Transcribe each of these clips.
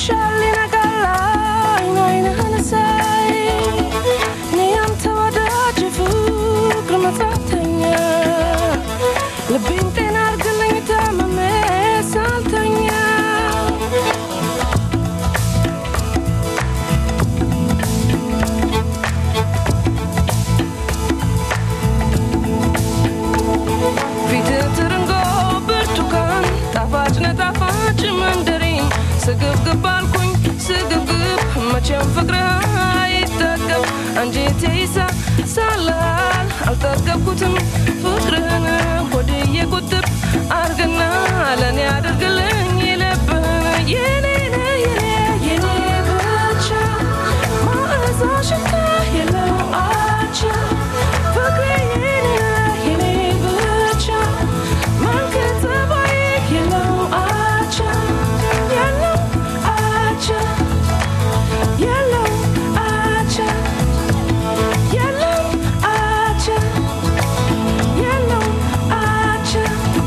ይመሻል ይነጋል አይን አይንህን ሳይ እኔ ያንተ ወዳጅ ፍቅር መጻተኛ ልቤን ጤና አርግልኝ ታምሜ ሳልተኛ ፊትህ ትርንጎ ብርቱካን ጣፋጭ ነጣፋጭ መንደሪን ስግብግብ አልኩኝ ስግብግብ መቼም ፍቅርህ አይጠገብ አንጀቴ ይሳ ሳላል አልጠገብኩትም ፍቅርህን ሆድዬ ቁጥብ አርግና ለእኔ አድርግልኝ የልብህን የኔ ነህ የኔ የኔ ብቻ ማዕዛ ሽታ የለው አቻ ፍቅሬ የኔ ነህ የኔ ብቻ መልክ ጠባይ የለው አቻ የለው አቻ የለው አቻ የለው አቻ የለው አቻ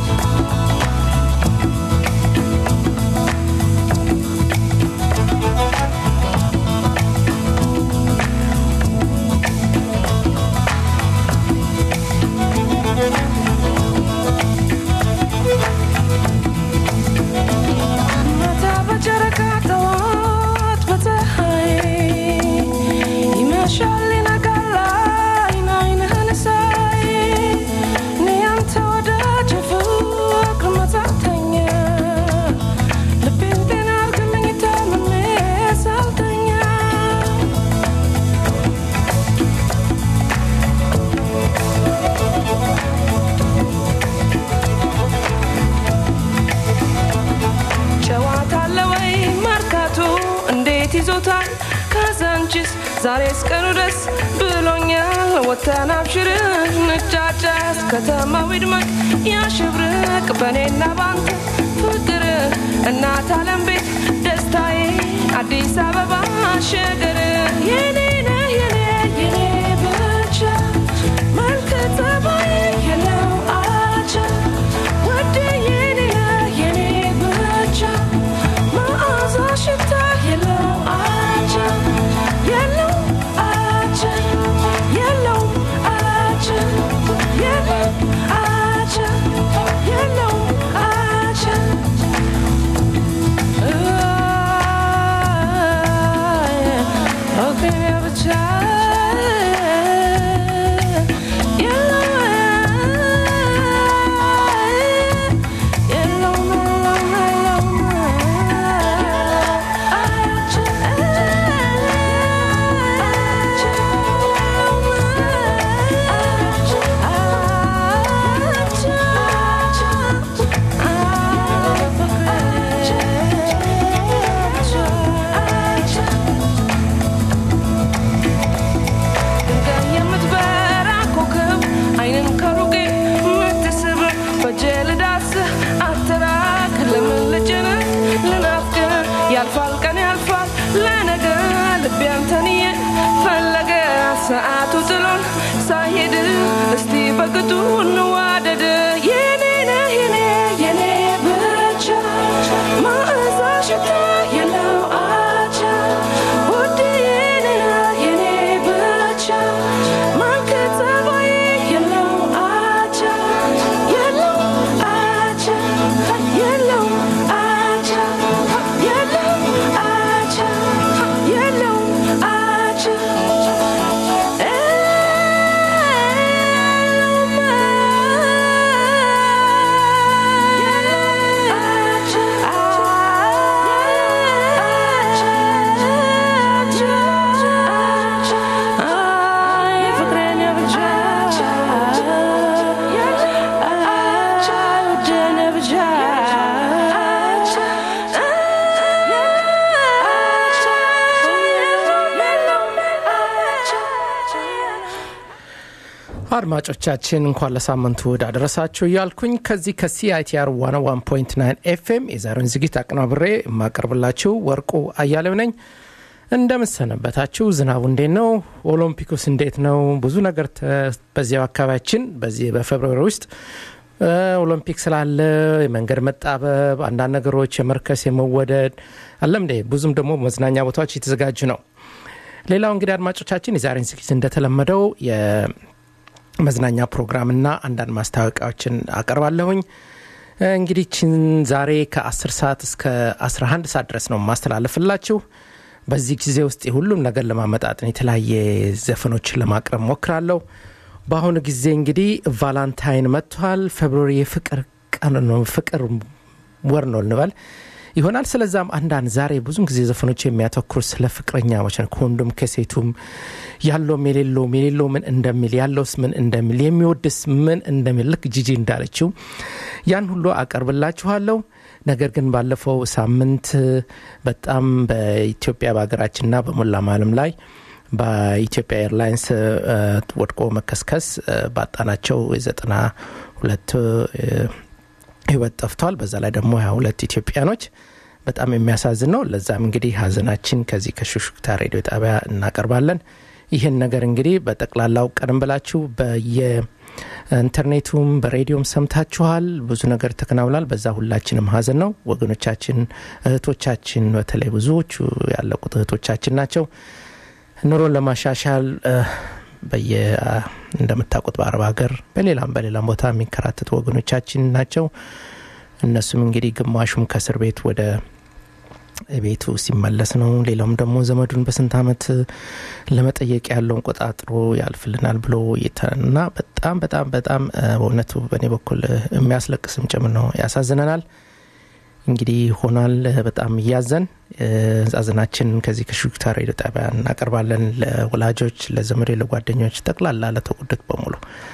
ማታ በጨረቃ ጠዋት በፀሐይ ይመሻል ይነጋል አይን አይንህን ሳይ እኔ ያንተ ወዳጅ ፍቅር መጻተኛ ልቤን ጤና አርግልኝ ታምሜ ሳልተኛ ጨዋታ አለ ወይ መርካቶ እንዴት ይዞታል ካዛንቺስ ዛሬስ ቀኑ ደስ ብሎኛል ወተን አብሽር እንጫጫስ ከተማው ይድመቅ ያሸብርቅ በእኔና ባንተ ፍቅር እናት አለም ቤት ደስታዬ አዲስ አበባ ሸገር የኔ ነህ የኔ የኔ ብቻ መልክ ጠባይ የለው አቻ ወደ የኔ ነህ የኔ ብቻ መዓዛ ሽታ የለው አቻ የለው አቻ የለው አቻ የለው አቻ የለው አቻ ድንጋይ የምትበራ ኮከብ አይንን ከሩቅ የምትስብ በእጄ ልዳስህ አትራቅ ለምን ልጭንህ ልናፍቅህ ያልፋል ቀን ያልፋል ለነገ ልቤ አንተንዬ ፈለገ ሰዓቱ ጥሎን ሳይሄድ እስቲ በቅጡ እንዋደድ የኔ ነህ የኔ የኔ ብቻ ማዕዛ ሽታ የለው አቻ ውድ የኔ ነህ የኔ ብቻ መልክ ጠባይ የለው አቻ የለው አቻ የለው አቻ የለው አቻ የለው አቻ አድማጮቻችን እንኳን ለሳምንቱ እሑድ አደረሳችሁ እያልኩኝ ከዚህ ከሲአይቲአር 101.9 ኤፍኤም የዛሬውን ዝግጅት አቀናብሬ የማቀርብላችሁ ወርቁ አያሌው ነኝ። እንደምሰነበታችሁ። ዝናቡ እንዴት ነው? ኦሎምፒኩስ እንዴት ነው? ብዙ ነገር ተ- በዚያው አካባቢያችን በዚህ በፌብርዋሪ ውስጥ ኦሎምፒክ ስላለ የመንገድ መጣበብ፣ አንዳንድ ነገሮች የመርከስ የመወደድ አለም እንዴ ብዙም ደግሞ መዝናኛ ቦታዎች የተዘጋጁ ነው። ሌላው እንግዲህ አድማጮቻችን የዛሬን ዝግጅት እንደተለመደው የመዝናኛ ፕሮግራምና አንዳንድ ማስታወቂያዎችን አቀርባለሁኝ። እንግዲህ ችን ዛሬ ከ10 ሰዓት እስከ 11 ሰዓት ድረስ ነው ማስተላለፍላችሁ። በዚህ ጊዜ ውስጥ የሁሉም ነገር ለማመጣጠን የተለያየ ዘፈኖችን ለማቅረብ ሞክራለሁ። በአሁኑ ጊዜ እንግዲህ ቫላንታይን መጥቷል። ፌብሩዋሪ የፍቅር ቀን ነው፣ ፍቅር ወር ነው እንበል ይሆናል። ስለዛም አንዳንድ ዛሬ ብዙም ጊዜ ዘፈኖች የሚያተኩሩ ስለ ፍቅረኛሞች ነው። ከወንዱም ከሴቱም ያለውም የሌለውም የሌለው ምን እንደሚል ያለውስ ምን እንደሚል የሚወድስ ምን እንደሚል ልክ ጂጂ እንዳለችው ያን ሁሉ አቀርብላችኋለሁ። ነገር ግን ባለፈው ሳምንት በጣም በኢትዮጵያ በሀገራችንና በሞላም ዓለም ላይ በኢትዮጵያ ኤርላይንስ ወድቆ መከስከስ ባጣናቸው የዘጠና ሁለት ህይወት ጠፍቷል። በዛ ላይ ደግሞ ሀያ ሁለት ኢትዮጵያኖች በጣም የሚያሳዝን ነው። ለዛም እንግዲህ ሀዘናችን ከዚህ ከሹክሹክታ ሬዲዮ ጣቢያ እናቀርባለን። ይህን ነገር እንግዲህ በጠቅላላው ቀደም ብላችሁ በየኢንተርኔቱም በሬዲዮም ሰምታችኋል። ብዙ ነገር ተከናውኗል። በዛ ሁላችንም ሀዘን ነው። ወገኖቻችን፣ እህቶቻችን በተለይ ብዙዎቹ ያለቁት እህቶቻችን ናቸው። ኑሮን ለማሻሻል በየ እንደምታውቁት በአረብ ሀገር በሌላም በሌላም ቦታ የሚከራተቱ ወገኖቻችን ናቸው። እነሱም እንግዲህ ግማሹም ከእስር ቤት ወደ ቤቱ ሲመለስ ነው። ሌላውም ደግሞ ዘመዱን በስንት ዓመት ለመጠየቅ ያለውን ቆጣጥሮ ያልፍልናል ብሎ እና በጣም በጣም በጣም በእውነቱ በእኔ በኩል የሚያስለቅስም ጭምር ነው። ያሳዝነናል። እንግዲህ ሆኗል። በጣም እያዘን ዛዝናችን ከዚህ ከሹክታ ሬዲዮ ጣቢያ እናቀርባለን። ለወላጆች፣ ለዘመዶ፣ ለጓደኞች ጠቅላላ ለተጎዱት በሙሉ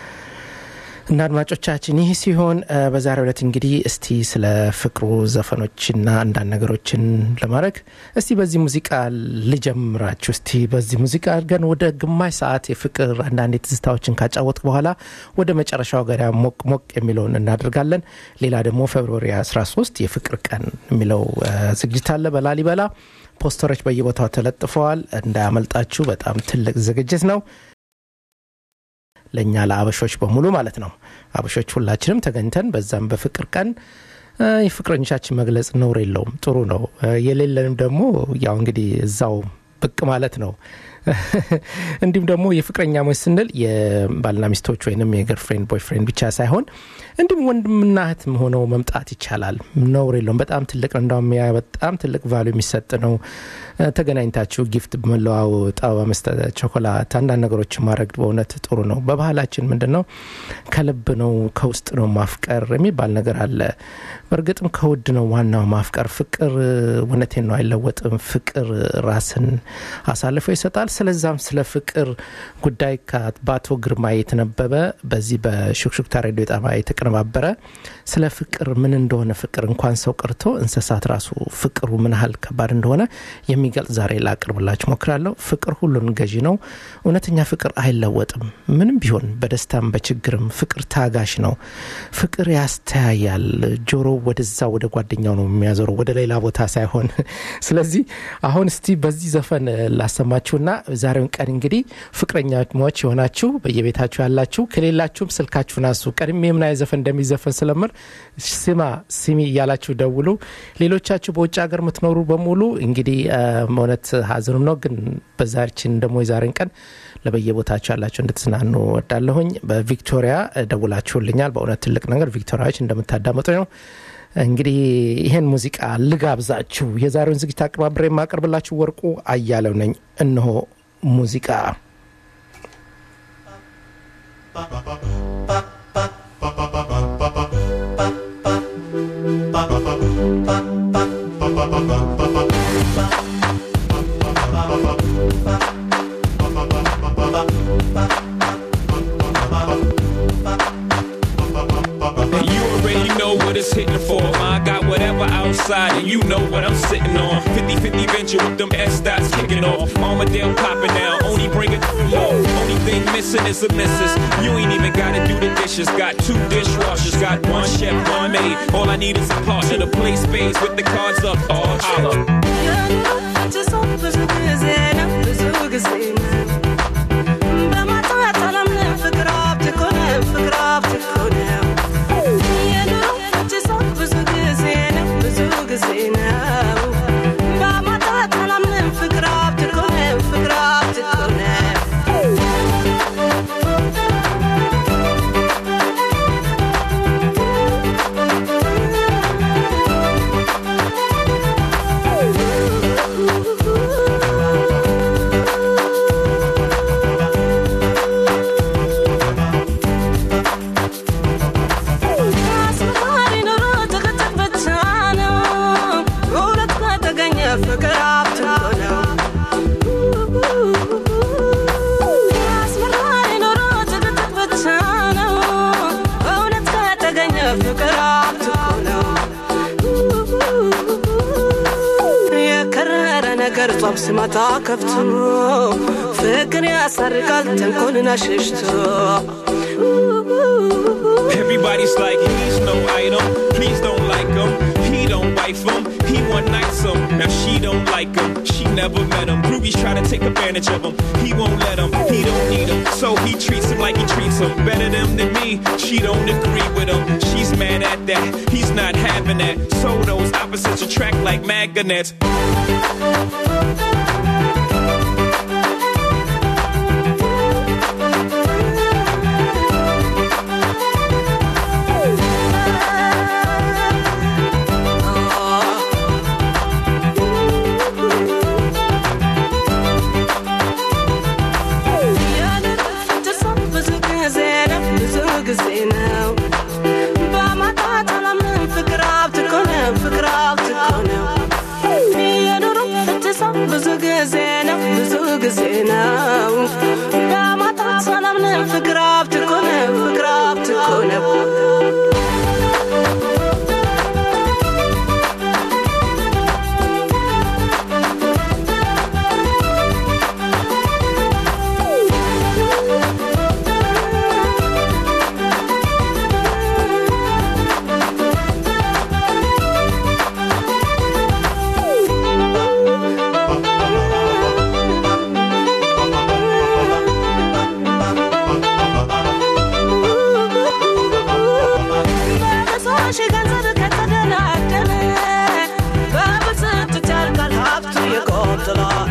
እና አድማጮቻችን ይህ ሲሆን በዛሬው ዕለት እንግዲህ እስቲ ስለ ፍቅሩ ዘፈኖችና አንዳንድ ነገሮችን ለማድረግ እስቲ በዚህ ሙዚቃ ልጀምራችሁ። እስቲ በዚህ ሙዚቃ አድርገን ወደ ግማሽ ሰዓት የፍቅር አንዳንድ የትዝታዎችን ካጫወት በኋላ ወደ መጨረሻው ገሪያ ሞቅ ሞቅ የሚለውን እናደርጋለን። ሌላ ደግሞ ፌብሩዋሪ 13 የፍቅር ቀን የሚለው ዝግጅት አለ በላሊበላ ፖስተሮች በየቦታው ተለጥፈዋል። እንዳያመልጣችሁ። በጣም ትልቅ ዝግጅት ነው። ለእኛ ለአበሾች በሙሉ ማለት ነው። አበሾች ሁላችንም ተገኝተን በዛም በፍቅር ቀን የፍቅረኞቻችን መግለጽ ነውር የለውም፣ ጥሩ ነው። የሌለንም ደግሞ ያው እንግዲህ እዛው ብቅ ማለት ነው። እንዲሁም ደግሞ የፍቅረኛሞች ስንል የባልና ሚስቶች ወይንም የገርፍሬንድ ቦይፍሬንድ ብቻ ሳይሆን እንዲሁም ወንድምና እህት ሆነው መምጣት ይቻላል። ነውር የለውም። በጣም ትልቅ ነው። እንዳውም ያ በጣም ትልቅ ቫሉ የሚሰጥ ነው። ተገናኝታችሁ ጊፍት መለዋወጥ፣ አበባ መስጠት፣ ቾኮላት፣ አንዳንድ ነገሮች ማድረግ በእውነት ጥሩ ነው። በባህላችን ምንድን ነው ከልብ ነው ከውስጥ ነው ማፍቀር የሚባል ነገር አለ። በእርግጥም ከውድ ነው ዋናው ማፍቀር። ፍቅር እውነቴን ነው አይለወጥም። ፍቅር ራስን አሳልፎ ይሰጣል። ስለዛም ስለ ፍቅር ጉዳይ በአቶ ግርማ የተነበበ በዚህ በሹክሹክታ ሬዲዮ ጣቢያ የተቀነባበረ ስለ ፍቅር ምን እንደሆነ ፍቅር እንኳን ሰው ቀርቶ እንስሳት ራሱ ፍቅሩ ምን ያህል ከባድ እንደሆነ የሚገልጽ ዛሬ ላቅርብላችሁ ሞክራለሁ። ፍቅር ሁሉን ገዢ ነው። እውነተኛ ፍቅር አይለወጥም። ምንም ቢሆን በደስታም በችግርም ፍቅር ታጋሽ ነው። ፍቅር ያስተያያል። ጆሮ ወደዛ ወደ ጓደኛው ነው የሚያዞረው ወደ ሌላ ቦታ ሳይሆን። ስለዚህ አሁን እስቲ በዚህ ዘፈን ላሰማችሁና ዛሬውን ቀን እንግዲህ ፍቅረኛሞች የሆናችሁ በየቤታችሁ ያላችሁ ከሌላችሁም ስልካችሁን አሱ ቀድሜ የምና ዘፈን እንደሚዘፈን ስለምር ስማ ስሚ እያላችሁ ደውሉ። ሌሎቻችሁ በውጭ ሀገር የምትኖሩ በሙሉ እንግዲህ እውነት ሀዘኑም ነው፣ ግን በዛችን ደግሞ የዛሬን ቀን ለበየቦታችሁ ያላችሁ እንድትዝናኑ ወዳለሁኝ። በቪክቶሪያ ደውላችሁልኛል። በእውነት ትልቅ ነገር ቪክቶሪያዎች እንደምታዳመጡ ነው። እንግዲህ ይህን ሙዚቃ ልጋብዛችሁ። የዛሬውን ዝግጅት አቀባብሬ የማቀርብላችሁ ወርቁ አያለው ነኝ። እነሆ ሙዚቃ hitting for. I got whatever outside, and you know what I'm sitting on. 50 50 venture with them S dots kicking off. Armadale popping now, only bring it low. Only thing missing is a missus. You ain't even gotta do the dishes. Got two dishwashers, got one chef, one maid. All I need is a partner to play space with the cards up. Oh, holla. ጧፍ ሲመታ ከፍቶ ፍቅር ያሰርቃል ተንኮልን አሸሽቶ Everybody's like, he's no item. Please don't like him. He don't wife him. He one night some. Now she don't like him. She never met him. Groupies try to take advantage of him. He won't let him. He don't need him. So he treats him like he treats him. Better them than me. She don't agree with him. She's mad at that. He's not having that. So those opposites attract like magnets. ብዙ ጊዜ ነው ብዙ ጊዜ ነው በማጣት አላምንም ፍቅር ሀብት እኮ ነው ፍቅር ሀብት እኮ ነው የኑሮ ፍትሰው ብዙ ጊዜ ነው ብዙ ጊዜ ነው በማጣት አላምንም ፍቅር ሀብት እኮ ነው ፍቅር ሀብት እኮ ነው በብዙዎች ገንዘብ ከተደላደለ በብስጭት ያልቃል ሀብቱ ይቆጥላል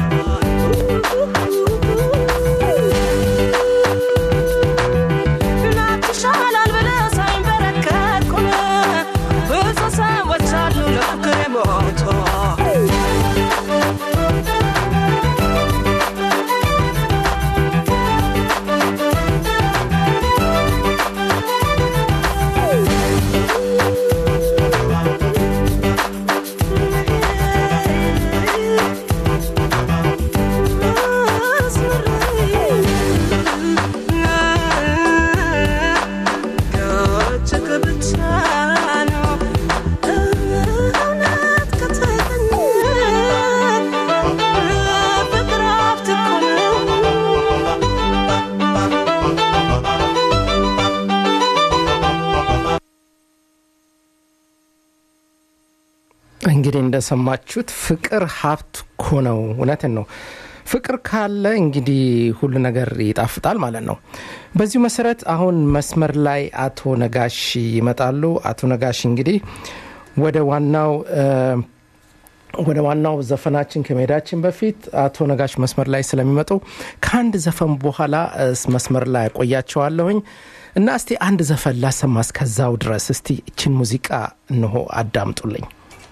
ናት ይሻላል ብለህ ሳይንበረከክ ቁም ብዙ ሰዎች አሉ ለፍቅር የሞቱ ከእጅግ ብቻ ነው እውነት ከተገኘ ፍቅር ሀብት እኮ ነው። እንግዲህ እንደሰማችሁት ፍቅር ሀብት እኮ ነው። እውነትን ነው። ፍቅር ካለ እንግዲህ ሁሉ ነገር ይጣፍጣል ማለት ነው። በዚሁ መሰረት አሁን መስመር ላይ አቶ ነጋሽ ይመጣሉ። አቶ ነጋሽ እንግዲህ ወደ ዋናው እ፣ ወደ ዋናው ዘፈናችን ከመሄዳችን በፊት አቶ ነጋሽ መስመር ላይ ስለሚመጡ ከአንድ ዘፈን በኋላ እ፣ መስመር ላይ ያቆያቸዋለሁኝ እና እስቲ አንድ ዘፈን ላሰማ እስከዛው ድረስ እስቲ እችን ሙዚቃ እንሆ አዳምጡልኝ።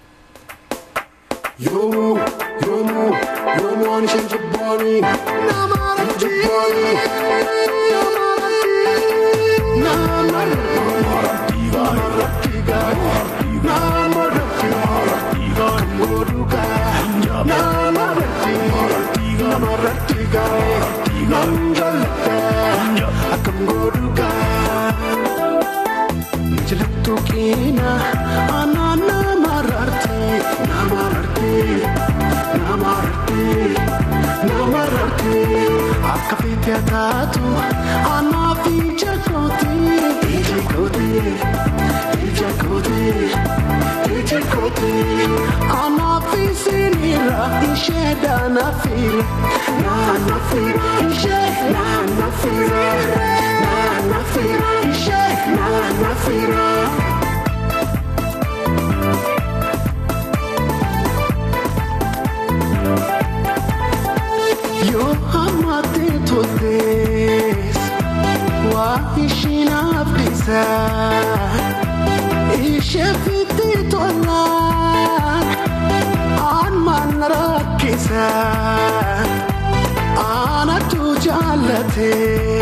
Yomu, yomu, yomu anishin jibbani Namarati Jibbani Namarati Namarati Namarati Kamoduka Namarati Namarati Nanjalta Akamoduka Jilatu kina Anana mararti Namarti Namarti Namarti Akka fite taatu Anafi jakoti Jakoti Jakoti Jakoti Anafi sinira Isheda nafira Na nafira Ishe Na nafira Na nafira Ishe Na nafira Yoo hammaate toltees waa ishiin abdiisa ishee fitti tolaan aan maan rakkisa aanatu jaallate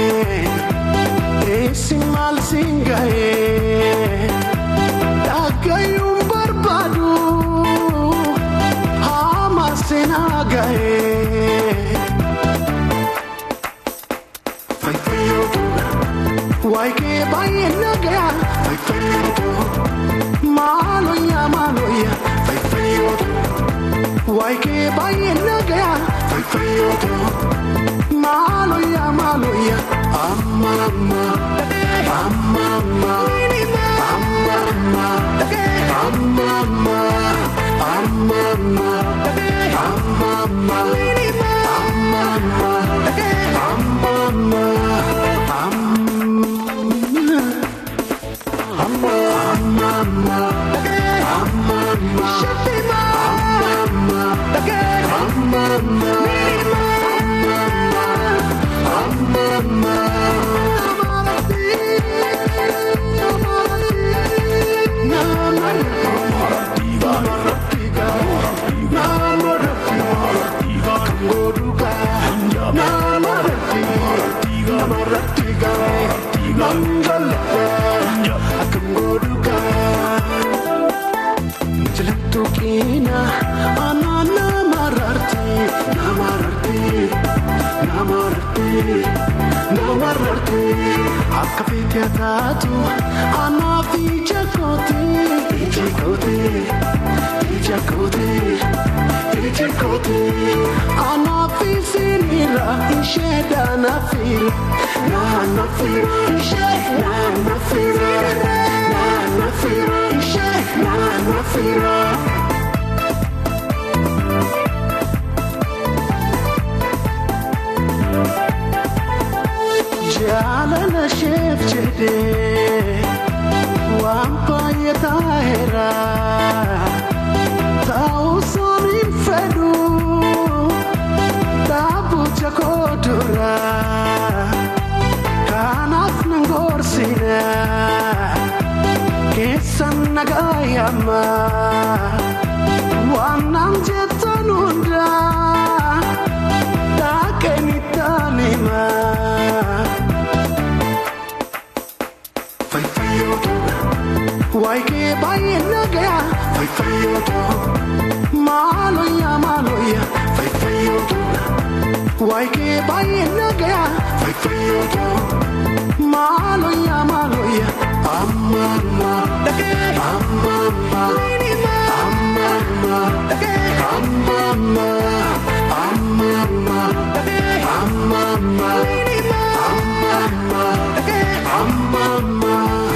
eessi maal siin ga'ee dhagayuun barbaadu haama seenaa ga'ee. Waike baye nagaya, fai fai Maloya, maloya, fai fai waikee baay'ee nagaya fayfayyooto maaloya maaloya amma amma amma amma amma amma amma amma amma amma amma amma amma amma amma amma Jilattukiina ana namararti namararti namararti namararti akka feete taatu anaaf ija kooti ija kooti ija kooti ija kooti anaaf isinira ishee daanafira naanafira ishee naanafira naanafira ishee naanafira. jaalala sheef jedhee waan baay'ee taa'eera ta'uusaan hin fedhu dhaabucha koo dura kanaaf nan gorsina keessan nagaa yamma waan naan jettan hundaa dhaaqanitti himaa. Fayfayyooto waikee baay'ee nagaya Fayfayyooto maaloya maaloya Fayfayyooto waikee baay'ee nagaya Fayfayyooto maaloya maaloya amma amma amma amma amma amma amma amma amma amma amma amma amma amma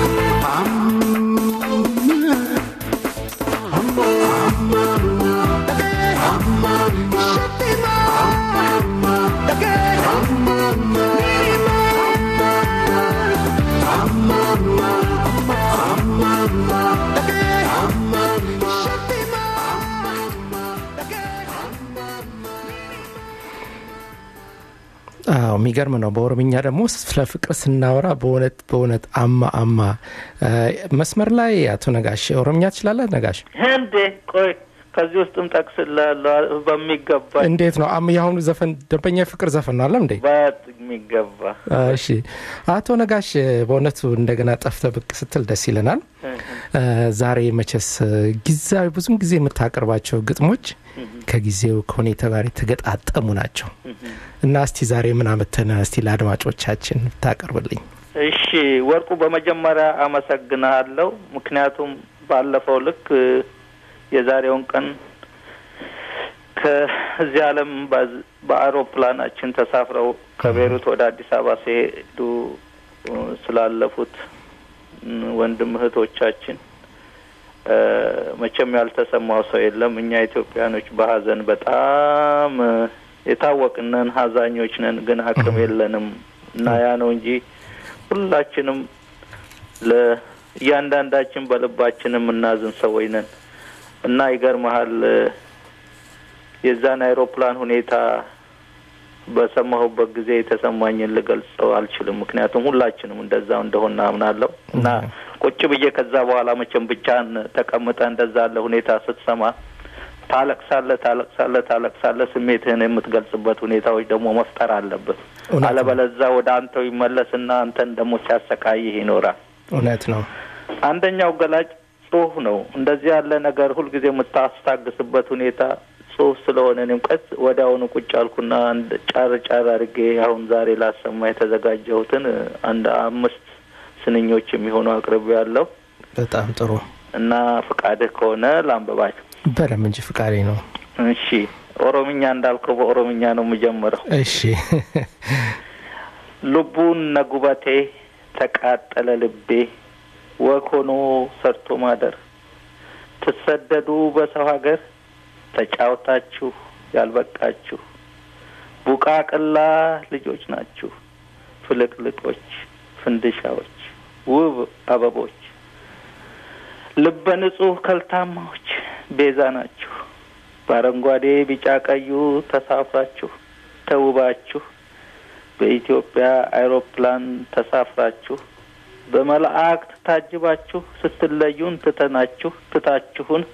አዎ የሚገርም ነው። በኦሮምኛ ደግሞ ስለ ፍቅር ስናወራ በእውነት በእውነት አማ አማ እ፣ መስመር ላይ አቶ ነጋሽ ኦሮምኛ ትችላለህ? ነጋሽ እንዴ ቆይ ከዚህ ውስጥም ጠቅስላለሁ በሚገባ እንዴት ነው? አም የአሁኑ ዘፈን ደንበኛ የፍቅር ዘፈን ነው አለም እንዴ? ባት የሚገባ እሺ አቶ ነጋሽ በእውነቱ እንደገና ጠፍተ ብቅ ስትል ደስ ይለናል። እ፣ ዛሬ መቼስ ጊዜያዊ ብዙም ጊዜ የምታቀርባቸው ግጥሞች ከጊዜው ከሁኔታ ጋር የተገጣጠሙ ናቸው እና እስቲ ዛሬ ምን አመተነ እስቲ ለአድማጮቻችን ብታቀርብልኝ። እሺ ወርቁ በመጀመሪያ አመሰግናለሁ። ምክንያቱም ባለፈው ልክ እ፣ የዛሬውን ቀን ከዚህ ዓለም በዝ- በአውሮፕላናችን ተሳፍረው ከቤሩት ወደ አዲስ አበባ ሲሄዱ እ፣ ስላለፉት እ፣ ወንድም እህቶቻችን እ፣ መቼም ያልተሰማው ሰው የለም። እኛ ኢትዮጵያኖች በሀዘን በጣም እ፣ የታወቅነን ሀዛኞች ነን፣ ግን አቅም የለንም እና ያ ነው እንጂ ሁላችንም ለእያንዳንዳችን በልባችን የምናዝን ሰዎች ነን እና ይገርመሃል እ፣ የዛን አይሮፕላን ሁኔታ በሰማሁበት ጊዜ የተሰማኝን ልገልጸው አልችልም። ምክንያቱም ሁላችንም እንደዛው እንደሆነ አምናለሁ እና ቁጭ ብዬ ከዛ በኋላ መቼም ብቻን ተቀምጠ እንደዛ ያለ ሁኔታ ስትሰማ ታለቅሳለህ፣ ታለቅሳለህ፣ ታለቅሳለህ። ስሜትህን የምትገልጽበት ሁኔታዎች ደግሞ መፍጠር አለብህ። እውነት ነው። አለበለዛ ወደ አንተው ይመለስና አንተን ደግሞ ሲያሰቃይህ ይኖራል። እውነት ነው። አንደኛው ገላጭ ጽሁፍ ነው። እንደዚህ ያለ ነገር ሁልጊዜ የምታስታግስበት ሁኔታ ጽሁፍ ስለሆነ እኔም ቀስ ወዲያውኑ ቁጭ አልኩና አንድ ጫር ጫር አድርጌ አሁን ዛሬ ላሰማ የተዘጋጀሁትን አንድ አምስት ስንኞች የሚሆኑ አቅርቤ ያለው በጣም ጥሩ እና ፍቃድህ ከሆነ ላንብባቸው። በደም እንጂ ፍቃዴ ነው። እሺ ኦሮምኛ እንዳልከው በኦሮምኛ ነው የምጀምረው። እሺ ልቡን ነጉበቴ ተቃጠለ ልቤ ወግ ሆኖ ሰርቶ ማደር ትሰደዱ በሰው ሀገር ተጫውታችሁ ያልበቃችሁ ቡቃቅላ ልጆች ናችሁ ፍልቅልቆች ፍንድሻዎች ውብ አበቦች ልበ ንጹህ ከልታማዎች ቤዛ ናችሁ በአረንጓዴ ቢጫ ቀዩ ተሳፍራችሁ ተውባችሁ በኢትዮጵያ አይሮፕላን ተሳፍራችሁ በመላእክት ታጅባችሁ ስትለዩን ትተናችሁ ትታችሁን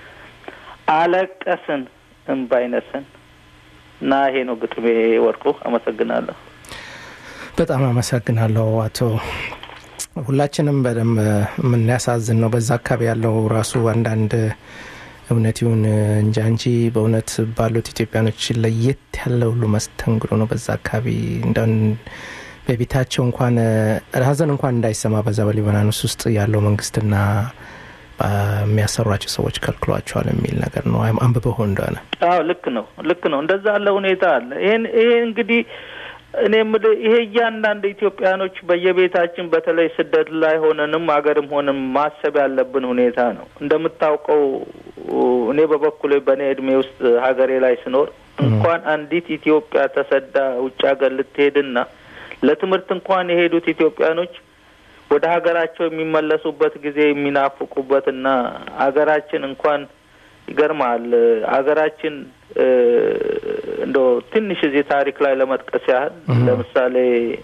አለቀስን እምባይነስን እና ይሄ ነው ግጥሜ ወርቁ። አመሰግናለሁ። በጣም አመሰግናለሁ አቶ ሁላችንም በደንብ የምናያሳዝን ነው። በዛ አካባቢ ያለው ራሱ አንዳንድ እውነት ይሁን እንጃ እንጂ በእውነት ባሉት ኢትዮጵያኖች ለየት ያለ ሁሉ መስተንግዶ ነው። በዛ አካባቢ እንደን በቤታቸው እንኳን ሀዘን እንኳን እንዳይሰማ በዛ በሊባኖስ ውስጥ ያለው መንግስትና የሚያሰሯቸው ሰዎች ከልክሏቸዋል የሚል ነገር ነው። አንብበው እንደሆነ አዎ ልክ ነው፣ ልክ ነው። እንደዛ ያለ ሁኔታ አለ። ይሄን ይሄ እንግዲህ እኔ የምልህ ይሄ እያንዳንድ ኢትዮጵያኖች በየቤታችን በተለይ ስደት ላይ ሆነንም ሀገርም ሆነን ማሰብ ያለብን ሁኔታ ነው። እንደምታውቀው እኔ በበኩሌ በእኔ እድሜ ውስጥ ሀገሬ ላይ ስኖር እንኳን አንዲት ኢትዮጵያ ተሰዳ ውጭ ሀገር ልትሄድና ለትምህርት እንኳን የሄዱት ኢትዮጵያኖች ወደ ሀገራቸው የሚመለሱበት ጊዜ የሚናፍቁበትና ሀገራችን እንኳን ይገርማል ሀገራችን እንደ ትንሽ እዚህ ታሪክ ላይ ለመጥቀስ ያህል ለምሳሌ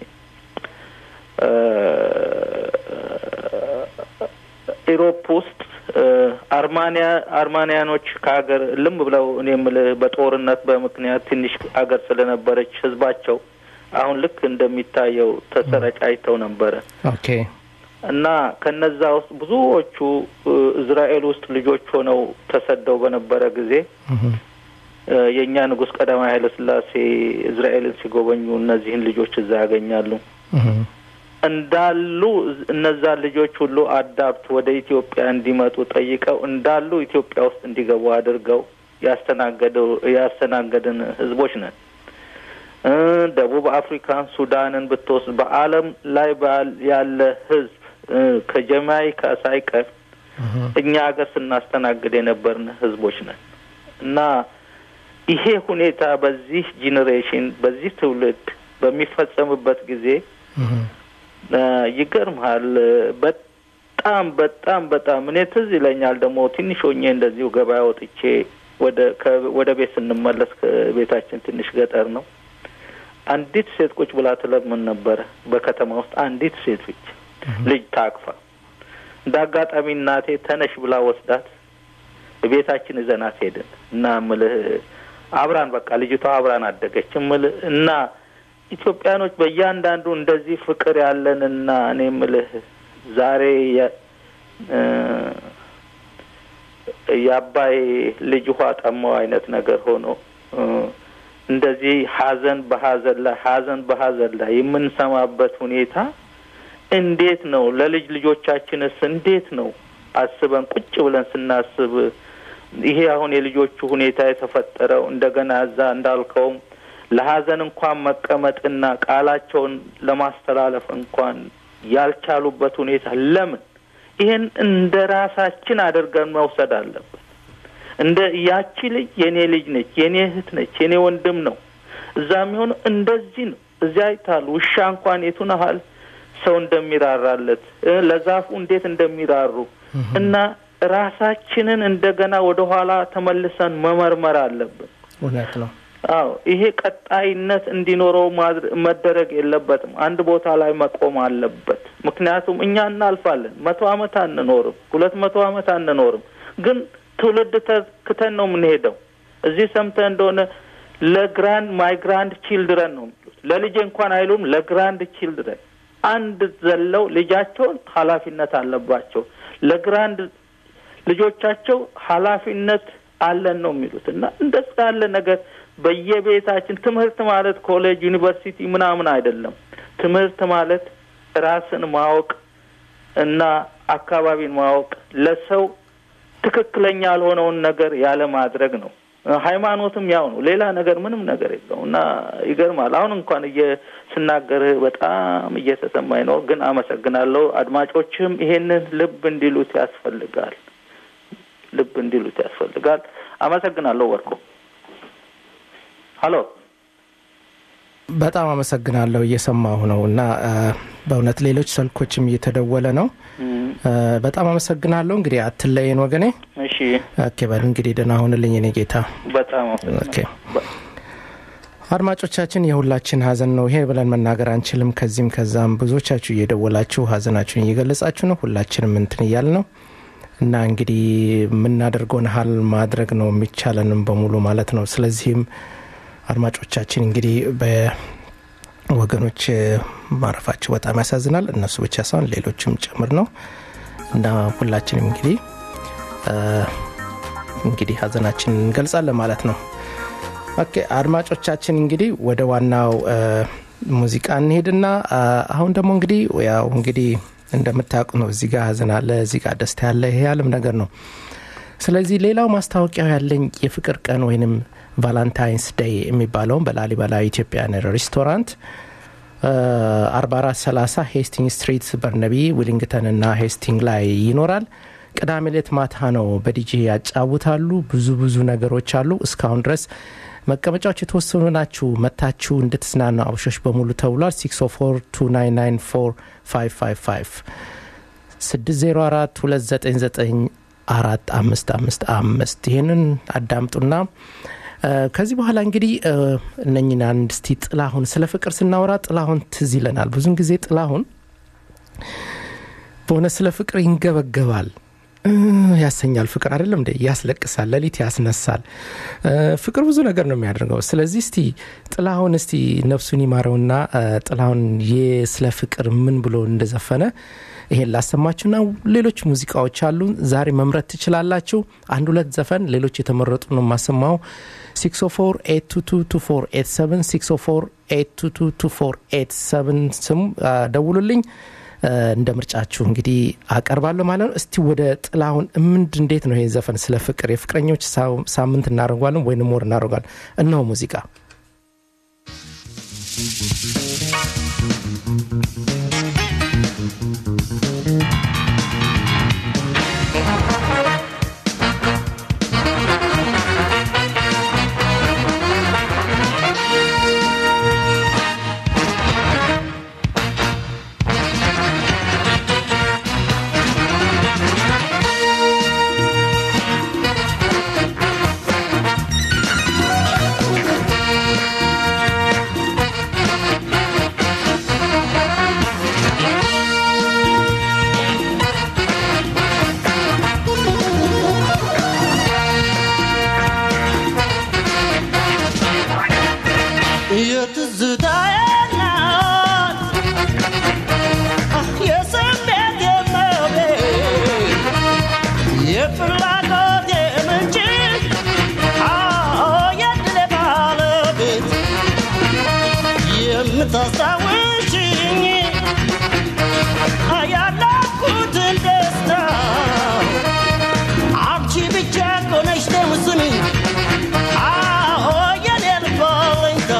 ኢሮፕ ውስጥ አርማኒያ አርማኒያኖች ከሀገር ልም ብለው እኔ የምልህ በጦርነት በምክንያት ትንሽ ሀገር ስለነበረች ህዝባቸው አሁን ልክ እንደሚታየው ተሰረጫይተው ነበረ። ኦኬ እና ከነዛ ውስጥ ብዙዎቹ እስራኤል ውስጥ ልጆች ሆነው ተሰደው በነበረ ጊዜ የእኛ ንጉሥ ቀዳማዊ ኃይለ ሥላሴ እስራኤልን ሲጎበኙ እነዚህን ልጆች እዛ ያገኛሉ። እንዳሉ እነዛ ልጆች ሁሉ አዳፕት ወደ ኢትዮጵያ እንዲመጡ ጠይቀው እንዳሉ ኢትዮጵያ ውስጥ እንዲገቡ አድርገው ያስተናገደው ያስተናገድን ህዝቦች ነን። ደቡብ አፍሪካን፣ ሱዳንን ብትወስድ በዓለም ላይ ያለ ህዝብ ከጀማይካ ሳይቀር እኛ ሀገር ስናስተናግድ የነበርን ህዝቦች ነን እና ይሄ ሁኔታ በዚህ ጄኔሬሽን በዚህ ትውልድ በሚፈጸምበት ጊዜ ይገርምሃል። በጣም በጣም በጣም እኔ ትዝ ይለኛል ደግሞ ትንሽ ሆኜ እንደዚሁ ገበያ ወጥቼ ወደ ወደ ቤት ስንመለስ ከቤታችን ትንሽ ገጠር ነው። አንዲት ሴት ቁጭ ብላ ትለምን ነበረ። በከተማ ውስጥ አንዲት ሴት ብቻ ልጅ ታቅፋ እንደ አጋጣሚ እናቴ ተነሽ ብላ ወስዳት ቤታችን ይዘናት ሄድን እና ምልህ አብራን በቃ ልጅቷ አብራን አደገች ምልህ እና ኢትዮጵያኖች በእያንዳንዱ እንደዚህ ፍቅር ያለንና እኔ ምልህ ዛሬ የአባይ ልጅ ውሃ ጠማው አይነት ነገር ሆኖ እንደዚህ ሀዘን በሀዘን ላይ ሀዘን በሀዘን ላይ የምንሰማበት ሁኔታ እንዴት ነው? ለልጅ ልጆቻችንስ እንዴት ነው አስበን ቁጭ ብለን ስናስብ ይሄ አሁን የልጆቹ ሁኔታ የተፈጠረው እንደገና እዛ እንዳልከውም ለሀዘን እንኳን መቀመጥና ቃላቸውን ለማስተላለፍ እንኳን ያልቻሉበት ሁኔታ ለምን? ይሄን እንደ ራሳችን አድርገን መውሰድ አለብን። እንደ ያቺ ልጅ የኔ ልጅ ነች፣ የኔ እህት ነች፣ የኔ ወንድም ነው። እዛ የሚሆነው እንደዚህ ነው። እዚያ አይታሉ ውሻ እንኳን የቱን ያህል ሰው እንደሚራራለት ለዛፉ እንዴት እንደሚራሩ እና ራሳችንን እንደገና ወደ ኋላ ተመልሰን መመርመር አለብን። እውነት ነው። አዎ ይሄ ቀጣይነት እንዲኖረው መደረግ የለበትም። አንድ ቦታ ላይ መቆም አለበት። ምክንያቱም እኛ እናልፋለን። መቶ ዓመት አንኖርም፣ ሁለት መቶ ዓመት አንኖርም። ግን ትውልድ ተክተን ነው የምንሄደው። እዚህ ሰምተህ እንደሆነ ለግራንድ ማይ ግራንድ ቺልድረን ነው የሚሉት። ለልጄ እንኳን አይሉም፣ ለግራንድ ቺልድረን አንድ ዘለው ልጃቸውን ኃላፊነት አለባቸው ለግራንድ ልጆቻቸው ኃላፊነት አለን ነው የሚሉት እና እንደዛ ያለ ነገር በየቤታችን ትምህርት ማለት ኮሌጅ፣ ዩኒቨርሲቲ ምናምን አይደለም። ትምህርት ማለት ራስን ማወቅ እና አካባቢን ማወቅ ለሰው ትክክለኛ ያልሆነውን ነገር ያለ ማድረግ ነው። ሃይማኖትም ያው ነው። ሌላ ነገር ምንም ነገር የለው እና ይገርማል። አሁን እንኳን እየ ስናገርህ በጣም እየተሰማኝ ነው፣ ግን አመሰግናለሁ። አድማጮችም ይሄንን ልብ እንዲሉት ያስፈልጋል፣ ልብ እንዲሉት ያስፈልጋል። አመሰግናለሁ። ወርቁ ሀሎ በጣም አመሰግናለሁ። እየሰማሁ ነው እና አ፣ በእውነት ሌሎች ስልኮችም እየተደወለ ነው። አ፣ በጣም አመሰግናለሁ። እንግዲህ አትለየን ወገኔ። እሺ፣ ኦኬ በል እንግዲህ ደህና ሁንልኝ እኔ ጌታ። በጣም ኦኬ አመሰግናለሁ። አድማጮቻችን የሁላችን ሀዘን ነው ይሄ ብለን መናገር አንችልም። ከዚህም ከዛም ብዙዎቻችሁ እየደወላችሁ ሀዘናችሁን እየገለጻችሁ ነው። ሁላችንም እንትን እያል ነው እና እንግዲህ የምናደርገውን ሀል ማድረግ ነው የሚቻለንም በሙሉ ማለት ነው። ስለዚህም አድማጮቻችን እንግዲህ በወገኖች ማረፋቸው በጣም ያሳዝናል። እነሱ ብቻ ሳይሆን ሌሎችም ጭምር ነው እና ሁላችንም እንግዲህ አ፣ እንግዲህ ሀዘናችንን እንገልጻለን ማለት ነው። ኦኬ አድማጮቻችን እንግዲህ ወደ ዋናው አ፣ ሙዚቃ እንሄድና አ፣ አሁን ደግሞ እንግዲህ ያው እንግዲህ እንደምታውቁ ነው እዚህ ጋር ሀዘን አለ፣ እዚህ ጋር ደስታ ያለ ይሄ ዓለም ነገር ነው። ስለዚህ ሌላው ማስታወቂያው ያለኝ የፍቅር ቀን ወይንም ቫላንታይንስ ዴይ የሚባለውን በላሊበላ ኢትዮጵያን ሬስቶራንት አርባ አራት ሰላሳ ሄስቲንግ ስትሪት በርነቢ ዊሊንግተን እና ሄስቲንግ ላይ ይኖራል። ቅዳሜ ሌት ማታ ነው በዲጄ ያጫውታሉ። ብዙ ብዙ ነገሮች አሉ። እስካሁን ድረስ መቀመጫዎች የተወሰኑ ናችሁ። መታችሁ እንድትዝናኑ አብሾች በሙሉ ተብሏል። 604299455 604 299 አራት አምስት አምስት አምስት ይህንን አዳምጡና እ፣ ከዚህ በኋላ እንግዲህ እ፣ እነኝን አንድ እስቲ ጥላሁን ስለ ፍቅር ስናወራ ጥላሁን ትዝ ይለናል። ብዙን ጊዜ ጥላሁን በእውነት ስለ ፍቅር ይንገበገባል እ፣ ያሰኛል። ፍቅር አይደለም እንደ ያስለቅሳል፣ ሌሊት ያስነሳል። እ፣ ፍቅር ብዙ ነገር ነው የሚያደርገው። ስለዚህ እስቲ ጥላሁን እስቲ ነፍሱን ይማረውና እ፣ ጥላሁን የ- ስለ ፍቅር ምን ብሎ እንደዘፈነ ይሄን ላሰማችሁና ሌሎች ሙዚቃዎች አሉ። ዛሬ መምረጥ ትችላላችሁ። አንድ ሁለት ዘፈን ሌሎች የተመረጡ ነው የማሰማው። 60482222487 60482222487 ስም አ፣ ደውሉልኝ። አ፣ እንደ ምርጫችሁ እንግዲህ አቀርባለሁ ማለት ነው። እስቲ ወደ ጥላሁን ምንድ እንዴት ነው ይሄ ዘፈን ስለ ፍቅር የፍቅረኞች ሳ- ሳምንት እናደርጓለን ወይንም ወር እናደርጓለን። እነሆ ሙዚቃ የትዝታዬ ናት የስሜት የመቤት የፍላጎት የምንጭ የድሌ ባለቤት የምታስታውሽኝ ያለኩትን ደስታ አንቺ ብቻ ኮነሽ ደምስኝ የኔ ልብ አለኝታ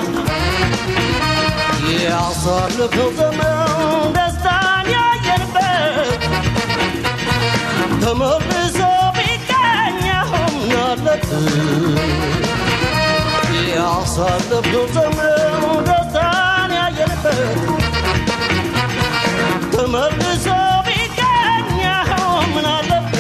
ያሳለፈው ዘመን ደስታን ያየንበት ተመልሶ ቢገኘው ምናለት ያሳለፈው ዘመን ደስታን ያየንበት ተመልሶ ቢገኘው ምናለት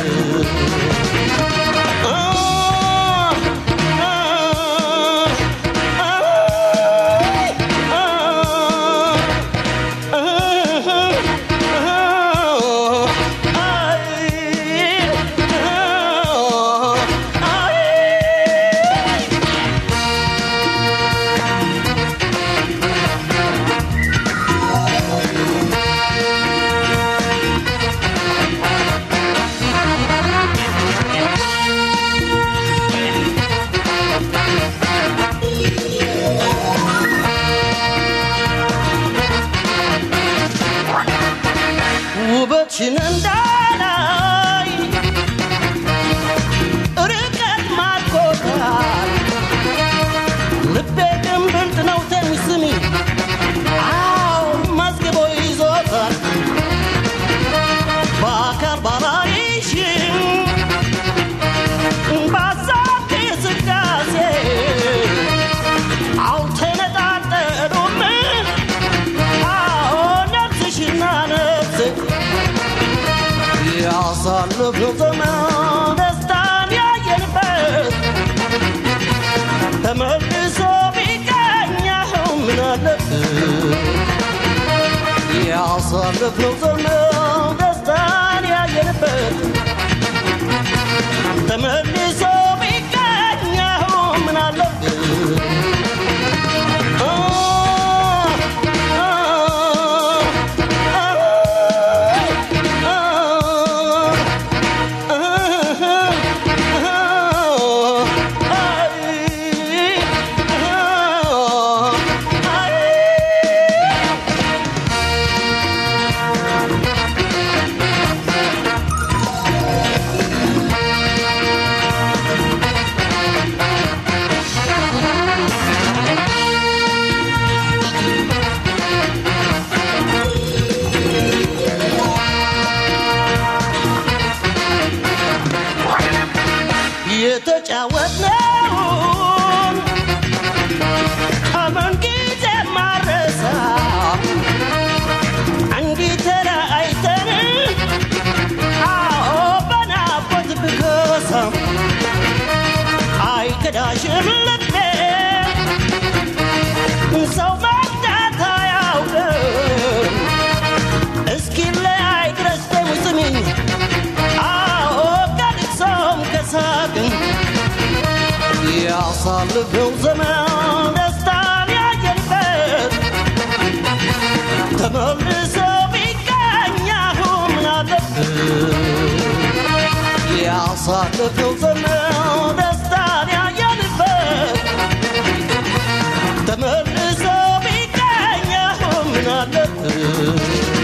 ውበትሽን እንዳላይ ርቀት ማርኮታል ያሳለፍነው ዘመን ደስታን ያየንበት ተመልሶ ቢገኘው ምን አለበት ያሳለፍነው ዘመን ደስታን ያየንበት ተመልሶ ቢገኘው ምን አለበት አ አ የተጫወትነውን አመን ጊዜ ማረሳ አንዲት ተለያይተን አዎ በናፍቆት ብከሳ አይከዳሽም ልቤ ሰው መርዳት አያውቅም እስኪለያይ ድረስ ተው ስሚኝ አዎ ከልቅሶም ከሳቅም ያሳልፈው ዘመን ደስታን ያየንበት ተመልሶ ቢገኝ አሁን ምን አለበት ያሳልፈው ዘመን ደስታን ያየንበት ተመልሶ ቢገኝ አሁን ምን አለበት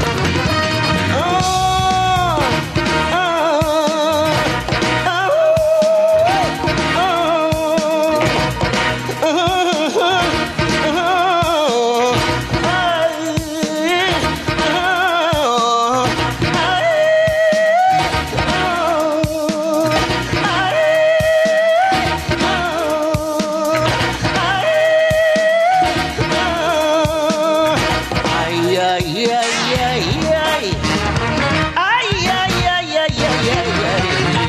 Ay, ay, ay, ay, ay. Ay, ay, ay, ay, ay, ay, ay.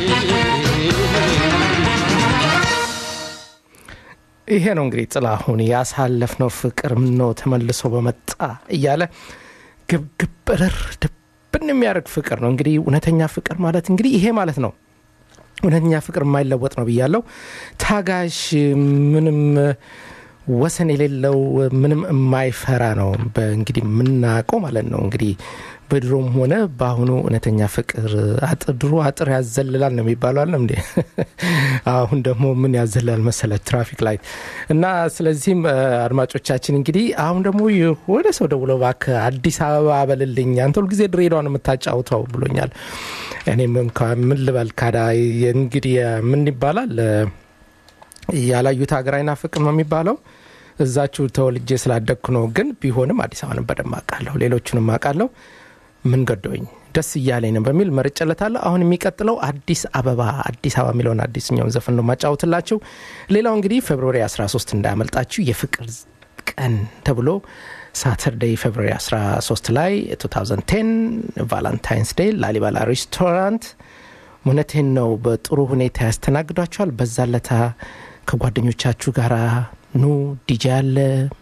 ይሄ ነው እንግዲህ ጥላሁን ያሳለፍነው ፍቅር ምነው ተመልሶ በመጣ እያለ ግብግብ እርር ድብን የሚያደርግ ፍቅር ነው እንግዲህ እውነተኛ ፍቅር ማለት እንግዲህ ይሄ ማለት ነው እውነተኛ ፍቅር የማይለወጥ ነው ብያለው ታጋሽ ምንም ወሰን የሌለው ምንም የማይፈራ ነው በእንግዲህ የምናውቀው ማለት ነው እንግዲህ በድሮም ሆነ በአሁኑ እውነተኛ ፍቅር አጥር ድሮ አጥር ያዘልላል ነው የሚባለው አለም እንዴ አሁን ደግሞ ምን ያዘላል መሰለ ትራፊክ ላይት እና ስለዚህም እ፣ አድማጮቻችን እንግዲህ አሁን ደግሞ የሆነ ሰው ደውሎ እባክህ አዲስ አበባ በልልኝ አንተ ሁልጊዜ ድሬዳዋ ነው የምታጫውተው ብሎኛል እኔም እንኳ ምን ልበል ካዳ እንግዲህ ምን ይባላል እ፣ ያላዩት ሀገር አይናፍቅም ነው የሚባለው እዛችሁ ተወልጄ ስላደግኩ ነው ግን ቢሆንም አዲስ አበባን በደንብ አውቃለሁ ሌሎቹንም አውቃለሁ ምን ገዶኝ ደስ እያለኝ ነው በሚል መርጨለታለሁ አሁን የሚቀጥለው አዲስ አበባ አዲስ አበባ የሚለውን አዲስኛውን ዘፈን ነው ማጫወትላችሁ ሌላው እንግዲህ ፌብሩዋሪ 13 እንዳያመልጣችሁ የፍቅር ቀን ተብሎ ሳተርዴይ ፌብሩዋሪ 13 ላይ 2010 ቫላንታይንስ ዴይ ላሊባላ ሬስቶራንት እውነቴን ነው በጥሩ ሁኔታ ያስተናግዷቸዋል በዛ ለታ ከጓደኞቻችሁ ጋር ኑ ዲጄ አለ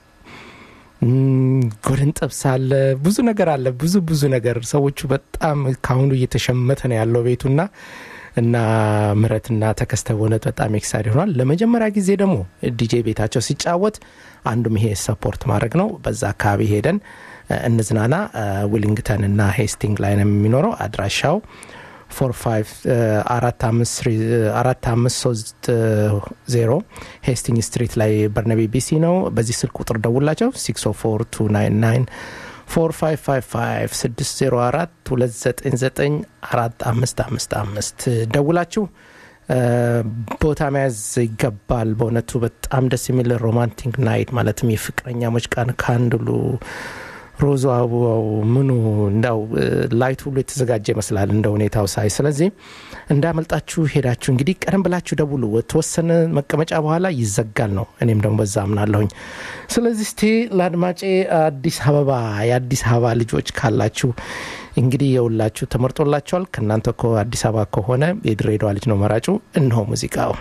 ም፣ ጎድን ጥብስ አለ ብዙ ነገር አለ ብዙ ብዙ ነገር ሰዎቹ በጣም ከአሁኑ እየተሸመተ ነው ያለው ቤቱና እና ምረትና ተከስተ በእውነት በጣም ኤክሳይድ ሆኗል ለመጀመሪያ ጊዜ ደግሞ ዲጄ ቤታቸው ሲጫወት አንዱም ይሄ ሰፖርት ማድረግ ነው በዛ አካባቢ ሄደን እ፣ እንዝናና እ፣ ዊሊንግተን እና ሄስቲንግ ላይ ነው የሚኖረው አድራሻው ፎር ፋይቭ አራት አምስት ስሪ- አራት አምስት ሶስት ዜሮ ሄስቲንግ ስትሪት ላይ በርነቢ ቢሲ ነው በዚህ ስልክ ቁጥር ደውላቸው 604 604 ደውላችሁ እ፣ ቦታ መያዝ ይገባል በእውነቱ በጣም ደስ የሚል ሮማንቲክ ናይት ማለትም የፍቅረኛሞች ቀን ካንድሉ ሮዙ አበባው ምኑ እንዳው እ፣ ላይቱ ሁሉ የተዘጋጀ ይመስላል እንደ ሁኔታው ሳይ። ስለዚህ እንዳመልጣችሁ ሄዳችሁ እንግዲህ ቀደም ብላችሁ ደውሉ። የተወሰነ መቀመጫ በኋላ ይዘጋል ነው። እኔም ደግሞ በዛ አምናለሁኝ። ስለዚህ እስቲ ለአድማጬ አዲስ አበባ የአዲስ አበባ ልጆች ካላችሁ እንግዲህ የውላችሁ ተመርጦላችኋል። ከእናንተ እኮ አዲስ አበባ ከሆነ የድሬዳዋ ልጅ ነው መራጩ። እነሆ ሙዚቃው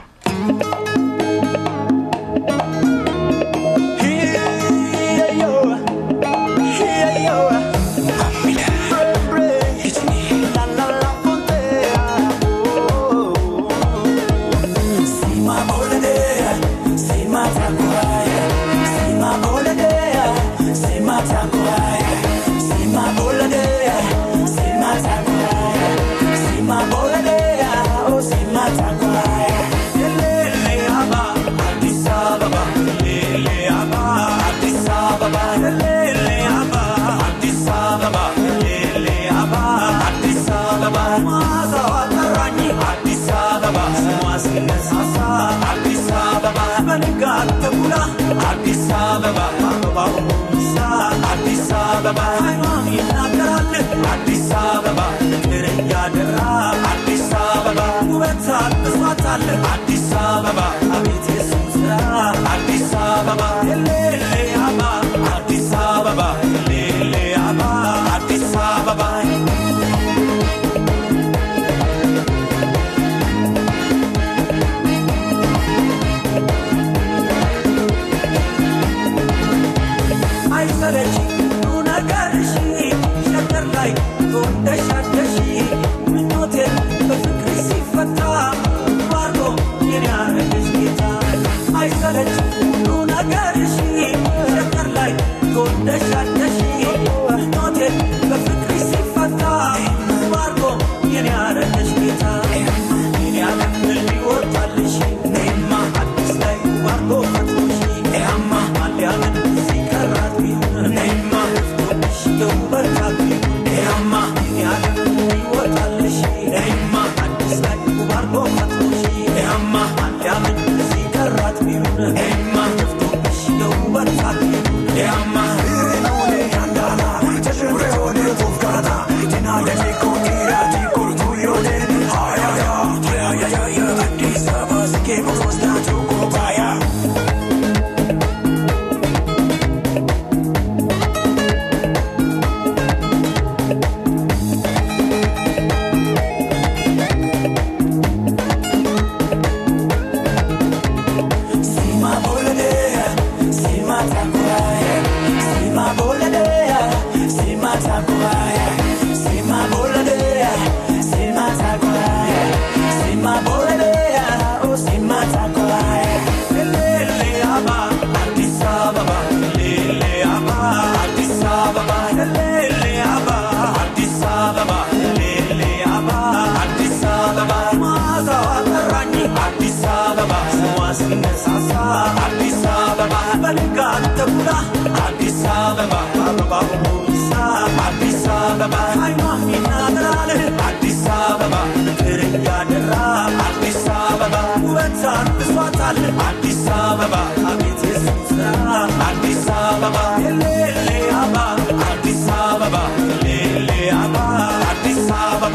አዲስ አበባ አበባው አዲስ አበባ ሃይማኖት ይናገራል አዲስ አበባ ፍቅር እያደራ አዲስ አበባ ውበት አልብሷታል አዲስ አበባ አቤት የሱ ስራ አዲስ አበባ ሌሌ አባ አዲስ አበባ ሌሌ አባ አዲስ አበባ አይሰለች ነገርሽ ሸገር ላይ ጎንደሻደሽ ምኞቴን በፍቅር ሲፈታ ባርጎ የኔ ያረገሽ ጌታ አይሰለች ነገርሽ ሸገር ላይ ጎንደሻደሽ ምኞቴን በፍቅር ሲፈታ ባርጎ የኔ ያረገሽ ጌታ የኔ ዓለም ሊወጣልሽ እኔማ አዲስ ላይ ባርጎ ፈጥሮሽ ያማ አሊያምን ሲቀራት ቢሆን እኔማ ፍቶብሽ የውበታት ቢሆን ያማ የኔ ዓለም ሊወጣልሽ እኔማ አዲስ ላይ ባርጎ ፈጥሮሽ ያማ አሊያምን ሲቀራት ቢሆን እኔማ ፍቶብሽ የውበታት ቢሆን ያማ አዲስ አበባ በንጋት ተኩላ አዲስ አበባ አበባ ሁሳ አዲስ አበባ ሃይማኖት ይናገራል አዲስ አበባ ፍቅር እያደራ አዲስ አበባ ውበት አልብሷታል አዲስ አበባ አቤት የሱስ ስራ አዲስ አበባ ሌሌ አባ አዲስ አበባ ሌሌ አባ አዲስ አበባ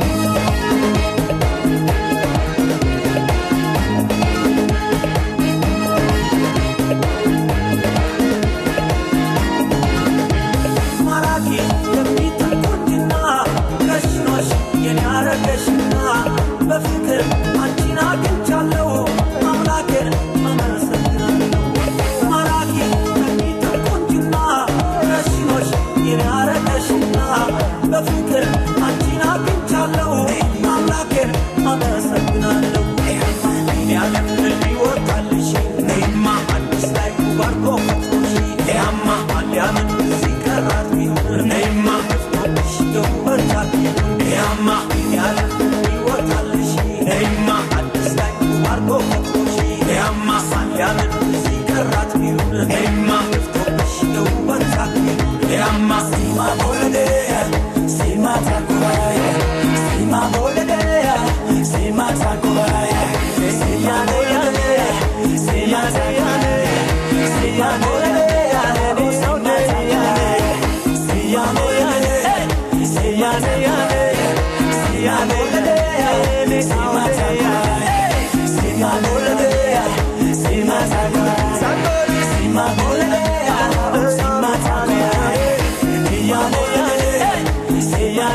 ማራኪ የሚጠቁኝና ከሽኖሽ የኔ አረገሽና በፍቅር አንቺን አግኝቻለሁ አምላኬን አመሰግናለሁ ማራኪ የሚጠቁኝና ከሽኖሽ የኔ አረገሽና በፍቅር አንቺን አግኝቻለሁ አምላኬን አመሰግናለሁ እኔ ዓለም ሊወጣልሽ እኔማ አዲስ ላይ ባርኮ ፈጥሮሽ ያማ አሊያምን ሲቀራት ቢሆን እኔማ ፍቶብሽ የውበታት ቢሆን ያማ እኔ ዓለም ሊወጣልሽ እኔማ አዲስ ላይ ባርኮ ፈጥሮሽ ያማ አሊያምን ሲቀራት ቢሆን እኔማ ፍቶብሽ የውበታት ቢሆን ያማ ሲማ ቦለዴ ሲማ ታኩራይ ሲማ ቦለዴ ሲማ ታኩራይ ሲማ ቦለዴ ሲማ ታኩራይ ሲማ ቦለዴ ሲማ ታኩራይ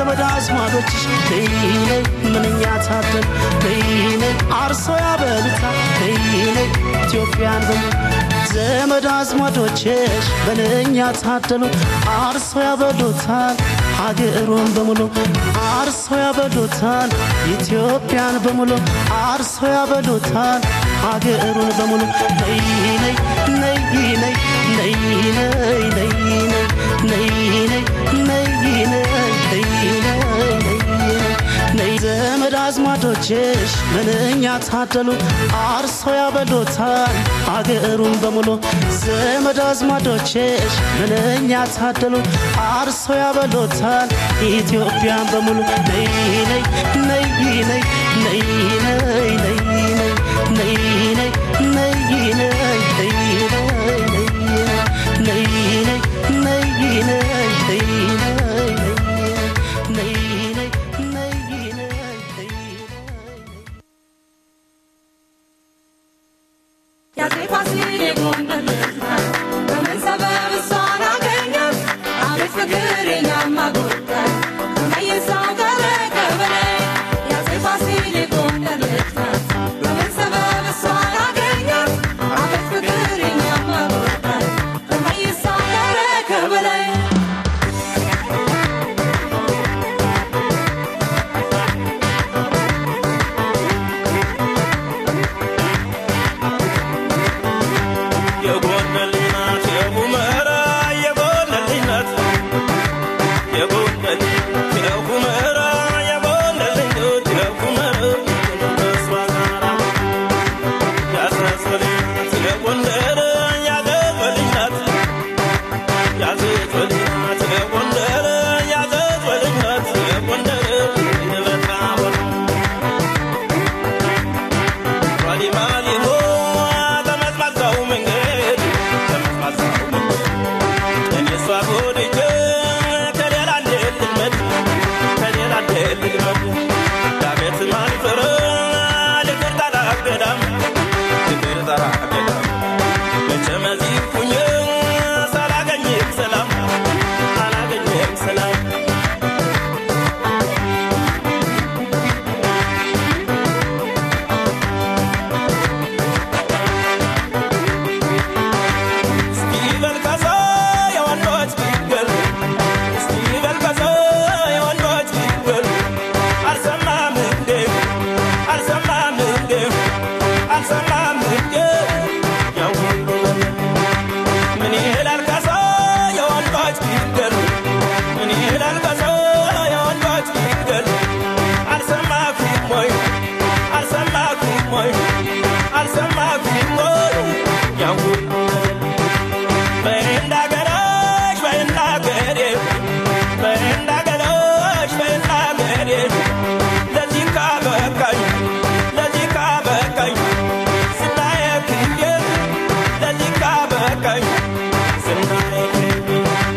ዘመድ አዝማዶችሽ ነይ ነይ ምንኛ ታደል ነይ ነይ አርሶ ያበሉታል ነይ ነይ ኢትዮጵያን በ ዘመድ አዝማዶችሽ ምንኛ ታደሉ አርሶ ያበሉታል ሀገሩን በሙሉ አርሶ ያበሉታል ኢትዮጵያን በሙሉ አርሶ ያበሉታል ሀገሩን በሙሉ ነይ ነይ ነይ ነይ ነይ ነይ ነይ ነይ ነይ ነይ ነይ ነይ ነይ ዘመድ አዝማዶችሽ ምንኛ ታደሉ አርሶ ያበሉታል አገሩን በሙሉ ዘመድ አዝማዶችሽ ምንኛ ታደሉ አርሶ ያበሉታል ኢትዮጵያን በሙሉ ነይ ነይ ነይ ነይ ነይ ነይ ነይ ነይ ነይ ነይ ነይ ነይ ነይ ያፄ ፋሲል የጎንደር ልጅ ናት። በምን ሰበብ እሷን አገኛት? አቤት ፍቅር የኛማ ጉዳይ ከመይሳው ቀረ ከበላይ። ያፄ ፋሲል የጎንደር ልጅ ናት። በምን ሰበብ እሷን አገኛት? አቤት ፍቅር የኛማ ጉዳይ ከመይሳው ቀረ ከበላይ። የጎንደር ልጅ ናት የሁመራ የጎንደር ልጅ ናት የጎንደር የሁመራ የጎንደር ልጅ ናት የሁመራ ከእሷ ጋራ ያሳሰሪ ናት የጎንደር ያገበ ልጅ ናት ያዘዞ ልጅ ናት የጎንደር ያዘዞ ልጅ ናት የጎንደር የበታወራ ዋሊማሊሆ ተመዝማዛው መንገድ ተመዝማዛው መንገድ እኔ እሷ ጎድቼ ከሌላ እንዴት ልልመድ ከሌላ እንዴት ልልመድ ዳገት ማልፈረ ልቅር ጣራ ገዳም ልቅር ጣራ ገዳም መቼም እዚህ ሁኜ ሳላገኝም ሰላም አላገኝም ሰላም እስኪበል ከዛ የወንዶች ቢገል እስኪበል ከዛ የወንዶች ቢገል አልሰማም እንዴ አልሰማም እንዴ አልሰማም እንዴ ያው ሁሉ ምን ይላል ከዛ የወንዶች ቢገል ምን ይላል ከዛ የወንዶች ቢገል አልሰማኩም ወይ አልሰማኩም ወይ አልሰማኩም ወይ ያው ሁሉ በእንዳገራሽ በእንዳገሬ በእንዳገራሽ በእንዳገሬ ለዚህ ካበቃኝ ለዚህ ካበቃኝ ስናየ ክዬ ለዚህ ካበቃኝ ስናየ ክዬ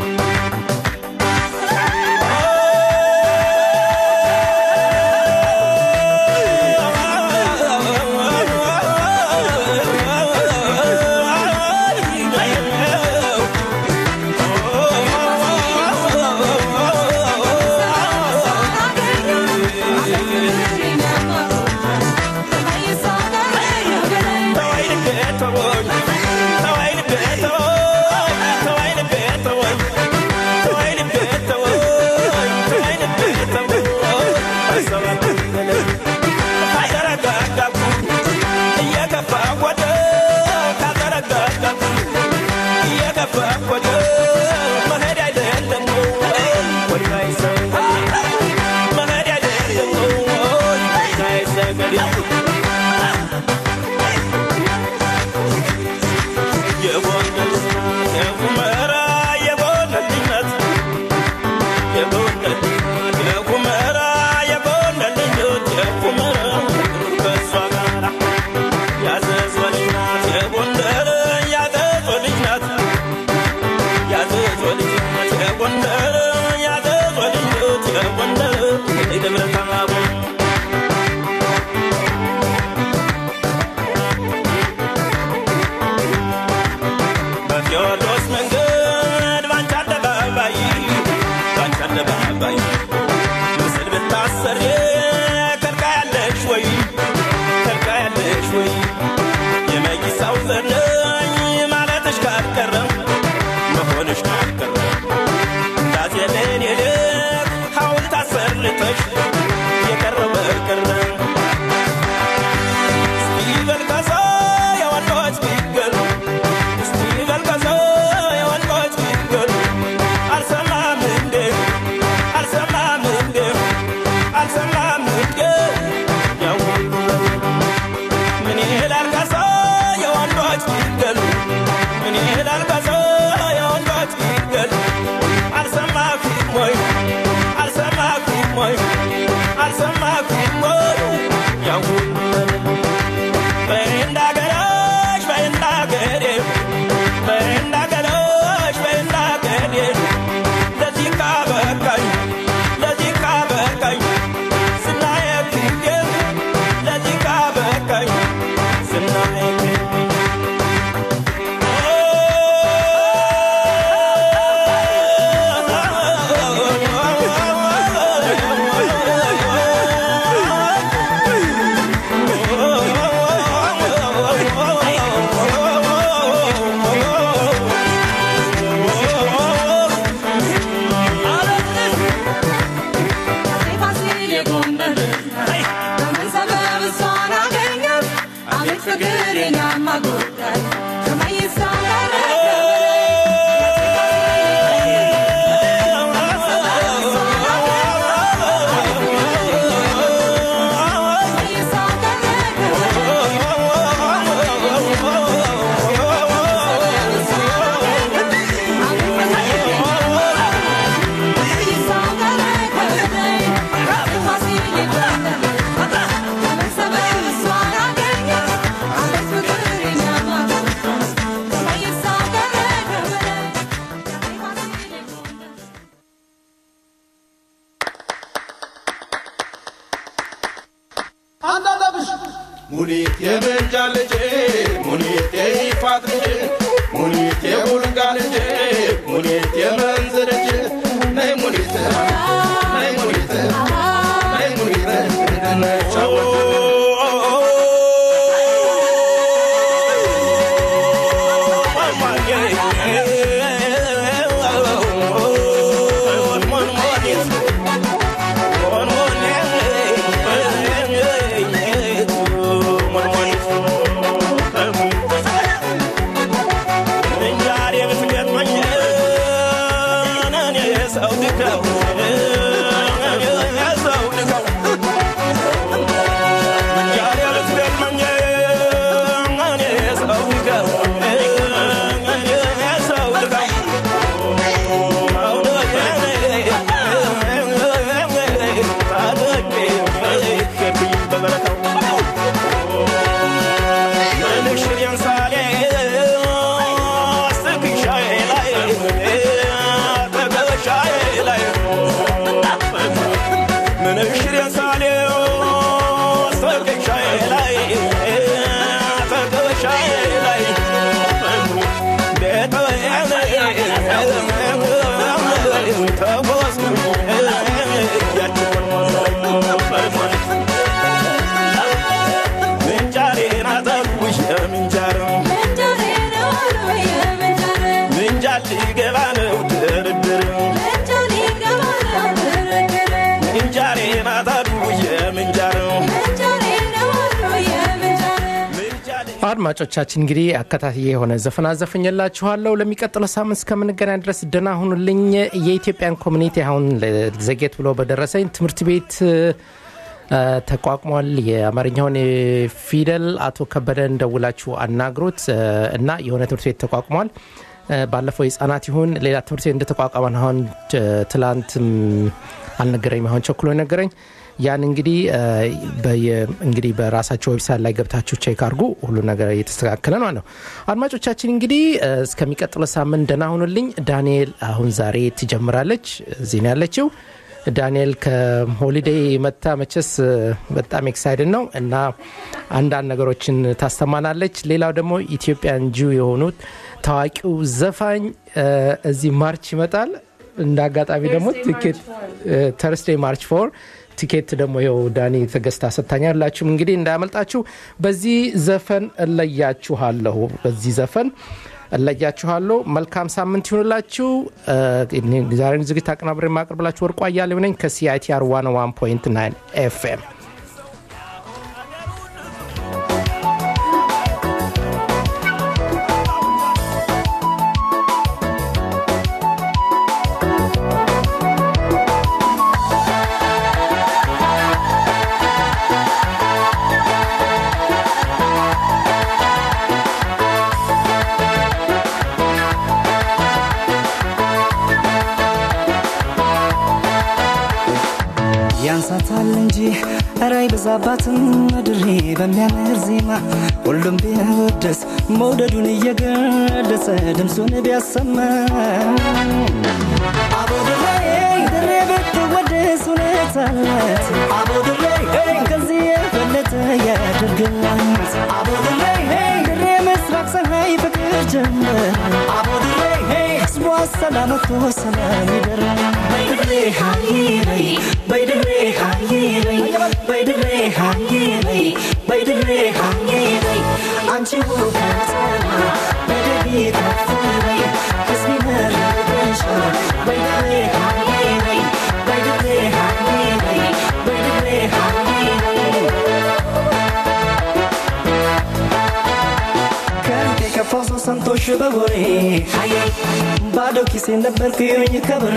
በቴዎድሮስ መንገድ ባንቺ አደባባይ ባንቺ አደባባይ ጉዳይ ከመይሳው ጋር ሙኒት የምንጃ ልጅ ሙኒት የይፋት ልጅ ሙኒት የቡልጋ ልጅ ሙኒት የመንዝ ልጅ ነይ ሙኒት ነይ ሙኒት ነይ ሙኒት እንድንጫወት ምንጃል ሊገባ ነው ድርድር ምንጃሬ ናታዱ የምንጃረው አድማጮቻችን እንግዲህ አከታትዬ የሆነ ዘፈን አዘፍኝላችኋለሁ። ለሚቀጥለው ሳምንት እስከምንገናኝ ድረስ ደህና ሁኑልኝ። የኢትዮጵያን ኮሚኒቲ አሁን ዘጌት ብሎ በደረሰኝ ትምህርት ቤት እ፣ ተቋቁሟል። የአማርኛውን ፊደል አቶ ከበደን ደውላችሁ አናግሩት እ፣ እና የሆነ ትምህርት ቤት ተቋቁሟል። እ፣ ባለፈው የህጻናት ይሁን ሌላ ትምህርት ቤት እንደተቋቋመ አሁን እ፣ ትላንትም አልነገረኝም። አሁን ቸኩሎ ነገረኝ። ያን እንግዲህ እ፣ በየ- እንግዲህ በራሳቸው ዌብሳይት ላይ ገብታችሁ ቼክ አድርጉ። ሁሉ ነገር እየተስተካከለ ነው ነው። አድማጮቻችን እንግዲህ እ፣ እስከሚቀጥለው ሳምንት ደህና ሁኑልኝ። ዳንኤል አሁን ዛሬ ትጀምራለች። እዚህ ነው ያለችው። ዳንኤል ከሆሊዴይ መታ መቸስ እ፣ በጣም ኤክሳይድን ነው እና አንዳንድ ነገሮችን ታስተማናለች። ሌላው ደግሞ ኢትዮጵያን ጂው የሆኑት ታዋቂው ዘፋኝ እ፣ እዚህ ማርች ይመጣል። እንደ አጋጣሚ ደግሞ ቲኬት ተርስዴይ ማርች ፎር ቲኬት ደግሞ ይኸው ዳኒ ተገዝታ ሰጥታኛላችሁም እንግዲህ እንዳያመልጣችሁ። በዚህ ዘፈን እለያችኋለሁ። በዚህ ዘፈን እለያችኋለሁ። መልካም ሳምንት ይሁንላችሁ። እ፣ እኔ ዛሬን ዝግጅት አቀናብሬ የማቀርብላችሁ ወርቁ አያሌው ነኝ ከሲአይቲአር 101.9 ኤፍኤም ያንሳታል እንጂ ኧረ አይበዛባትም ምድሬ በሚያምር ዜማ ሁሉም ቢወደስ መውደዱን እየገለጸ ድምፁን ቢያሰማ አቦ ድሬ ድሬ ብትወደስ እውነት አላት አቦ ድሬ ከዚህ የበለጠ ያደርግላት አቦ ድሬ ድሬ ምስራቅ ፀሐይ ፍቅር ጀመር አቦ ድሬ ህዝቧ ሰላም ወጥቶ ሰላም ይደር በድሬ ሃይ በይ በድሬ ሃይ በይ በድሬ ሃይ በይ በድሬ ሃይ በይ አንቺ ውብ ከተማ በደቢ ከፍ በይ ህዝብ ይመርቅሻል በድሬ ሃይ በይ በድሬ ሃይ በይ በድሬ ሃይ በይ ከፋው ሰው ሰምቶሽ በወሬ ባዶ ኪሴ ነበርኩኝ ከብሬ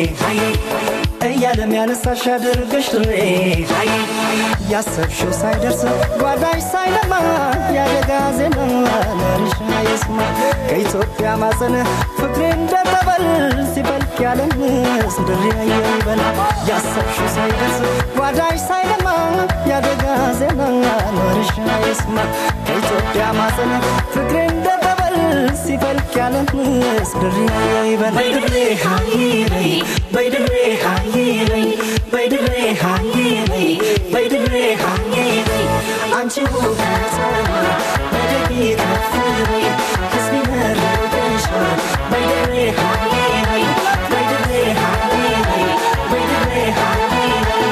እያለም ያነሳሽ አድርገሽ ድሬ ያሰብሽው ሳይደርስ ጓዳሽ ሳይለማ ያደጋ ዜና ለርሻ የስማ ከኢትዮጵያ ማፀን ፍቅሬ እንደጠበል ሲፈልቅ ያለምስ ድሬ አየው ይበል ያሰብሽው ሳይደርስ ጓዳሽ ሳይለማ ያደጋ ዜና ለርሻ የስማ ከኢትዮጵያ ማፀን ፍቅሬ እንደጠበል ሲፈልቅ ያለምስ ድሬ አየው ይበል በድሬ ሃይ በይ በድሬ ሃይ በይ በድሬ ሃይ በይ በድሬ ሃይ በይ አንቺ ውብ ከተማ በደጊ ከፍ በይ ሕዝብ ይመርቅሻል በድሬ ሃይ በይ በድሬ ሃይ በይ በድሬ ሃይ በይ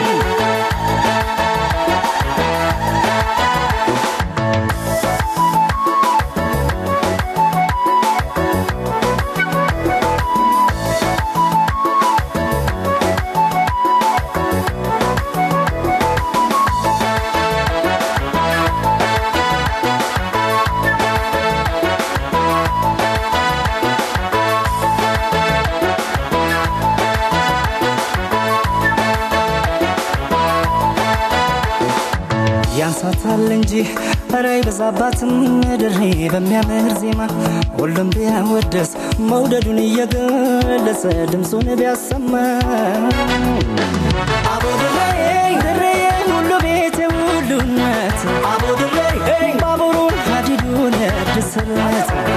ያንሳታል እንጂ ኧረ ይበዛባትም ድሬ በሚያምር ዜማ ሁሉም ቢያወደስ መውደዱን እየገለጸ ድምፁን ቢያሰማ አቦ ድሬ ድሬ ሁሉ ቤት ሁሉነት አቦ ድሬ ባቡሩን ሀዲዱን እድስለት